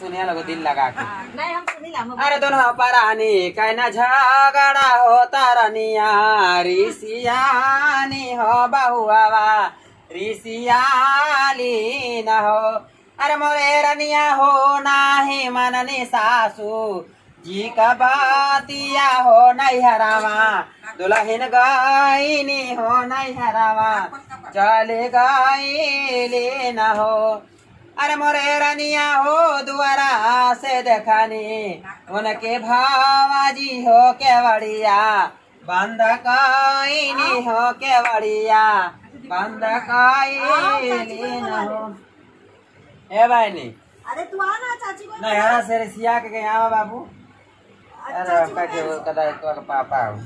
सुनिया लोग दिल लगा के नहीं हम सुनी ला अरे दोनों परानी कहना झगड़ा होता रनिया ऋषियानी हो बहुआवा ऋषियाली न हो अरे मोरे रनिया हो नाही मननी सासू जी का बातिया हो नहीं हरावा दुल्हन गायनी हो नहीं हरावा चले गायली न हो अरे मोरे रनिया हो दुआरा से देखानी उनके भावाजी हो केवड़िया बंद काईनी हो केवड़िया बंद काईली न हो ए बहनी अरे तू आना चाची को नहीं हरा से सिया के गए आवा बाबू अरे आपका के वो कदा तो का पापा हो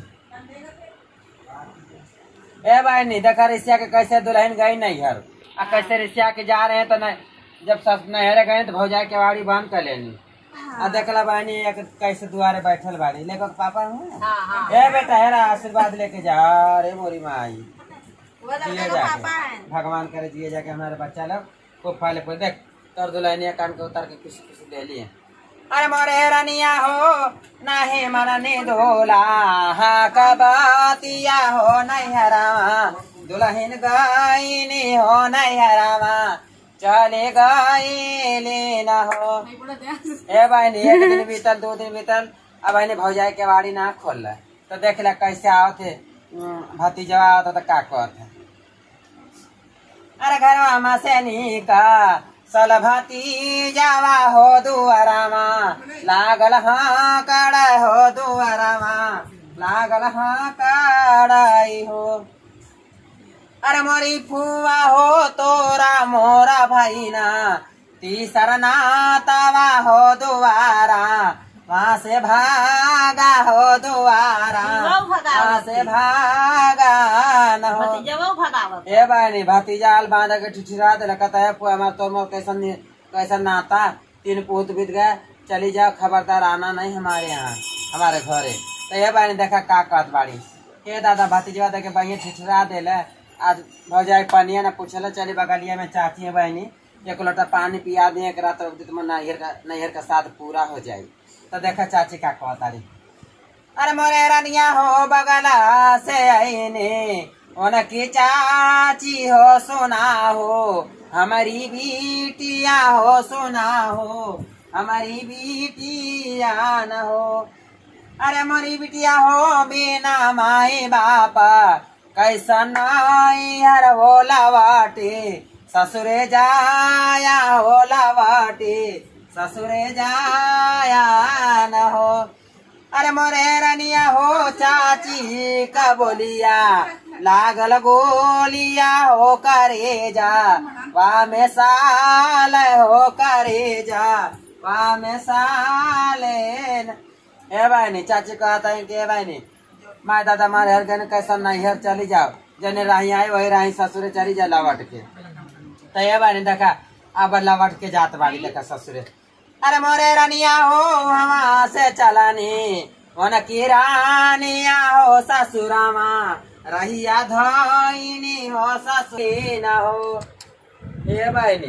ए बहनी देखा रिसिया के कैसे दुल्हन गई नहीं घर आ कैसे रिसिया के जा रहे हैं तो नहीं जब सब नहरे गए तो भौजाई के वाड़ी बंद कर लेनी आ देखला बहनी एक कैसे दुआरे बैठल बाड़ी लेकर पापा हूँ हाँ हाँ ए बेटा हेरा आशीर्वाद लेके जा रे मोरी माई वो जिए लड़का का जाके पापा है भगवान करे जिए जाके हमारे बच्चा लोग खूब फल पर देख तर दुल्हनिया कान के उतार के कुछ कुछ ले लिए अरे मोरे रनिया हो नाही मननी धोला हा कबातिया हो नहीं हरावा दुल्हन गायनी हो नहीं हरावा चले गईली न हो ए बहनी एक दिन बीतल दो दिन बीतल अब बहनी भौजाई के वाड़ी ना खोल तो देख ला कैसे आओ थे भतीजवा आवत तो का कहत है अरे घरवा में से निका सल भतीजावा हो दुआरामा लागल हाँ कड़ा हो दुआरामा लागल हाँ कड़ाई हो अरे मोरी फुआ हो तोरा मोरा भैना तीसर नातावा हो दुआरा वहाँ से भागा हो दुआरा लोग भगावत वहाँ से भागा न हो भतीजा वो भगावत ए बहनी भतीजा आल बांध के ठिठिरा दिला कहता है पुआ हमार तोर मोर कैसन कैसन नाता तीन पूत बीत गए चली जाओ खबरदार आना नहीं हमारे यहाँ हमारे घरे तो ये बहनी देखा का कहत बाड़ी ए दादा भतीजवा देखे बहिए ठिठिरा दिले आज भौजाई पनिया ना पूछल चली बगलिया में चाहती है बहनी एक लोटा पानी पिया दिए एक रात नैहर का नैहर का साथ पूरा हो जाए तो देखा चाची का कहतारी अरे मोरे रनिया हो बगला से आईने उनकी चाची हो सुना हो हमारी बेटिया हो सुना हो हमारी बेटिया न हो अरे मोरी बिटिया हो बिना माई बापा कैसन हर होला वाटे ससुरे जाया होला वाटे ससुरे जाया न हो अरे मोरे रनिया हो चाची का बोलिया लागल गोलिया हो करे जा वा में साल हो करे जा वा में साले न- ए बहनी चाची कहता है कि ए बहनी माय दादा मारे हर गन कैसा नैहर चली जाओ जने राही आए वही राही ससुरे चली जा लवट के तो ये बहनी देखा अब लवट के जात बाड़ी देखा ससुरे अरे मोरे रनिया हो वहाँ से चलानी उनकी रानिया हो ससुरामा रहिया धोइनी हो ससुरी न हो ये बहनी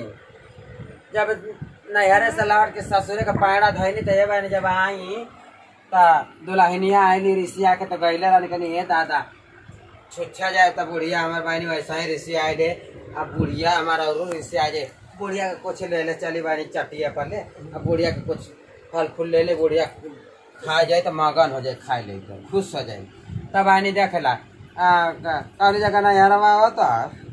जब नैहरे से लौट के ससुरे का पैड़ा धोइनी तो ये बहनी जब आई तो दुल्हनिया आईली ऋषिया के तो गईले रहनी कहनी हे दादा छुच्छा जाए तो बुढ़िया हमारे बहनी वैसा ही ऋषि आए दे अब बुढ़िया हमारा और ऋषि आ जाए बुढ़िया के कुछ ले ले चली बहनी चटिया पर ले अब बुढ़िया के कुछ फल फूल ले ले बुढ़िया खा जाए तो मगन हो जाए खाए ले तो खुश हो जाए तब बहनी देखेला कौन जगह ना यारवा हो तो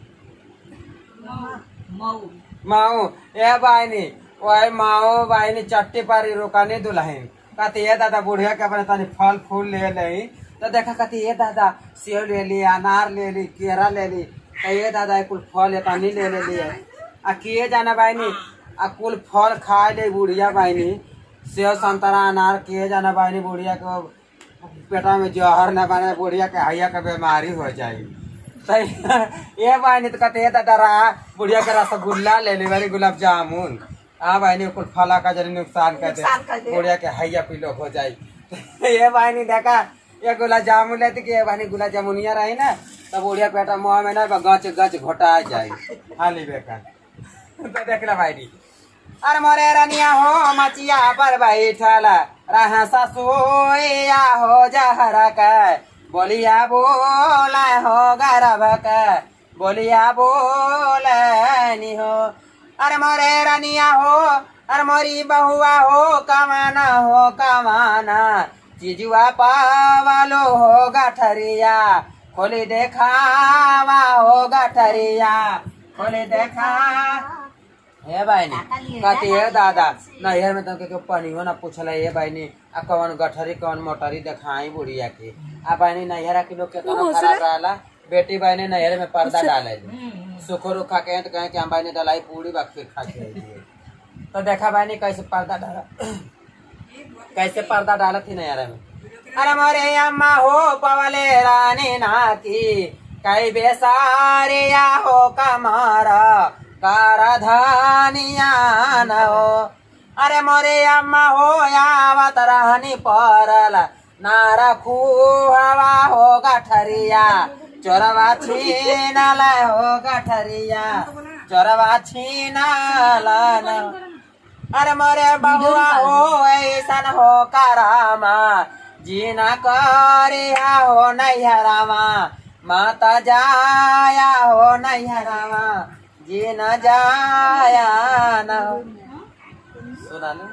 मऊ माऊ ए बहनी वही माओ बहनी चट्टी पर रुकानी दुल्हन कहती ये दादा बुढ़िया के अपने तनी फल फूल ले ले तो देखा कहती ये दादा सेव ले ली अनार ले ली केरा ले ली तो ये दादा ये कुल फल तनी ले ले ली आ किए जाना बहनी आ कुल फल खा ले बुढ़िया बहनी सेव संतरा अनार किए जाना बहनी बुढ़िया को पेटा में जहर न बने बुढ़िया के हैया के बीमारी हो जाए सही ये बहनी तो कहते ये दादा रहा बुढ़िया के रसगुल्ला ले ली बड़ी गुलाब जामुन हाँ बहनी कुल फला का जरी नुकसान कर नुकसान कर दे दे। बुढ़िया के हैया पीलो हो जाए ये बहनी देखा ये गुलाब जामुन लेती कि ये बहनी गुलाब जामुनिया रही ना तो बुढ़िया पेटा मुँह में ना गच गच घोटा जाए हाली बेकार तो देख ला भाई अरे मोरे रनिया हो मचिया पर बैठल रहा ससुया हो जहर के बोलिया बोल हो गरब के बोलिया बोल नी हो अरे मोरे रनिया हो अरे मोरी बहुआ हो कमाना हो कमाना चिजुआ पावालो हो गठरिया खोली देखावा हो गठरिया खोली देखा हे बहनी कति हे दादा नैहर में तुमके पनियो ना पूछल ये बहनी आ कौन गठरी कौन मोटरी देखाई बुढ़िया के आ बहनी नैहरा के लोग केतना खराब रहला बेटी बहनी नैहर में पर्दा डाले सुखो रुखा के तो कहे कि हम बहनी डलाई पूरी बात फिर खा के अइली। तो देखा बहनी कैसे पर्दा डाला कैसे पर्दा डाला थी नैहरा में अरे मोरे अम्मा हो पवले रानी नाकी कई बेसारिया हो कमारा कारधानिया न हो अरे मोरे अम्मा हो यावत रहनी परल ना रखू हवा हो गठरिया चोरवा छीनल हो गठरिया चोरवा छीनल न अरे मोरे बहुआ हो ऐसन हो करामा जीना करिया हो नैहरामा माता जाया हो नैहरामा जीना जाया न हो सुना लो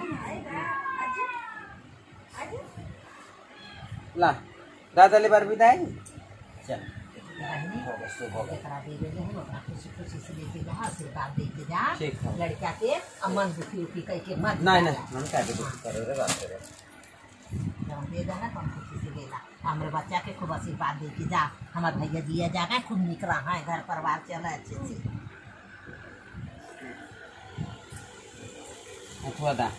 ला दादाले बार विदाई चल हो गया, शुभ हो गया। एकरा दे दे हम ओकरा खुशी खुशी से लेके जा आशीर्वाद दे के जा ठीक है। लड़का के अमन दुखी उखी कह के मत नहीं नहीं हम क्या भी कुछ करे रे बात करे जब दे देना तो हम खुशी से लेला हमरे बच्चा के खूब आशीर्वाद दे के जा हमार भैया दिया जागा खूब निक रहा है घर परिवार चले अच्छे से अथवा दा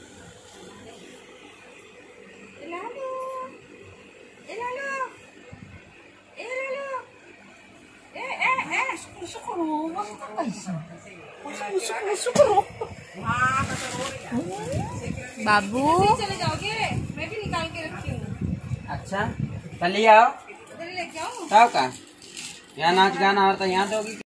बाबू चले जाओगे मैं भी निकाल के रखी हूँ अच्छा चलिए आओ उधर ही लेके आऊँ तब का यहाँ नाच गाना और तो यहाँ दोगी